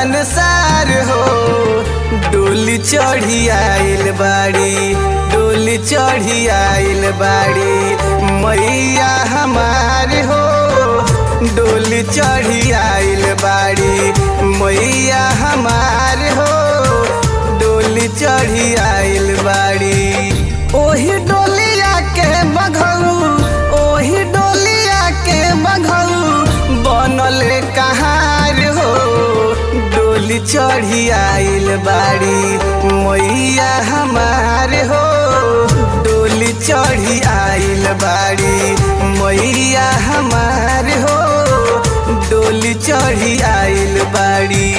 संसार हो डोली चढ़ी आइल बाड़ी डोली चढ़ी आइल बाड़ी मैया हमार हो डोली चढ़ी आइल बाड़ी मैया हमार हो डोली चढ़ी आइल बाड़ी ओही डोलिया के बघऊ ओही डोलिया के बघऊ बनल कहार हो डोली चढ़ी आइल बाड़ी मैया हमार हो डोली चढ़ी आइल बाड़ी मैया हमार हो डोली चढ़ी आइल बाड़ी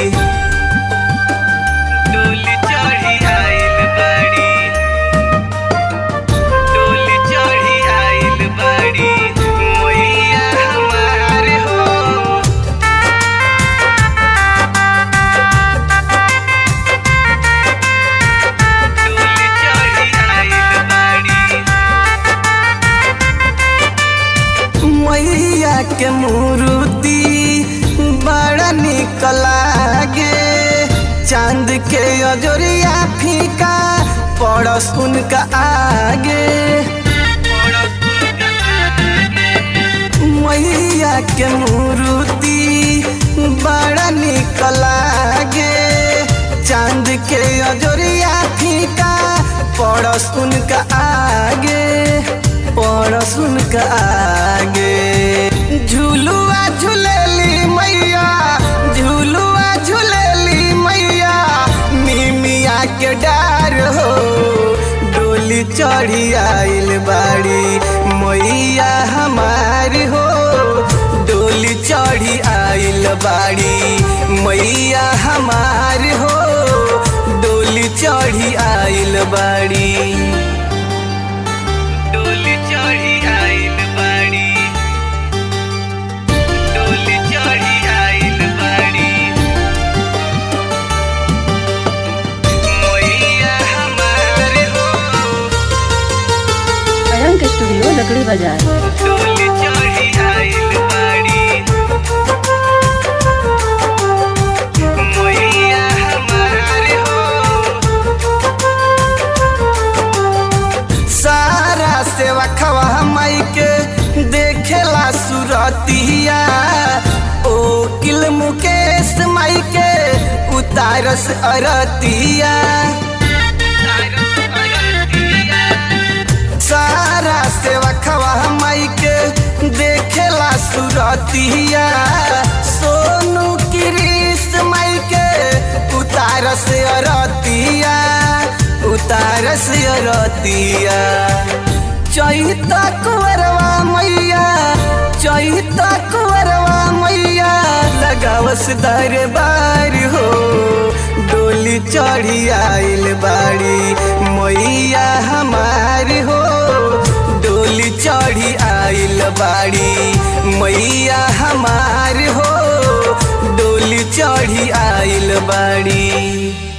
डोली चढ़ी आइल बाड़ी डोली चढ़ी आइल बाड़ी मैया हमार हो डोली चढ़ी आइल बाड़ी मैया के मूर्ति बड़ा निक लागे चांद के अजोरिया फीका पड़स उनका आगे मैया के मूर्ति बड़ा निक लागे चांद के अजोरिया फीका पड़स उनका आगे पड़स उनका आगे झूलुआ झूलेली मैया झूलुआ झूलेली मैया मिमिया के डार हो डोली चढ़ी आइल बाड़ी मैया हमार हो डोली चढ़ी आइल बाड़ी मैया हमार हो डोली चढ़ी आइल बाड़ी डोली चढ़ी आइल बाड़ी डोली चढ़ी आइल बाड़ी मैया हमार हो अयंक स्टूडियो लकड़ी बाजार डोली चढ़ी आइल बाड़ी मैया हमार हो सारा सेवा खवा माई के देखेला सुरतिया ओ किल मुकेश माई के उतारस अरतिया सारा सेवा खवा माई के देखेला सुरतिया सोनू किरीस माई के उतारस अरतिया उतारस अरतिया चैता कुंवरवा मैया चैता कुंवरवा मैया लगावस दरबार हो डोली चढ़ी आइल बाड़ी मैया हमार हो डोली चढ़ी आइल बाड़ी मैया हमार हो डोली चढ़ी आइल बाड़ी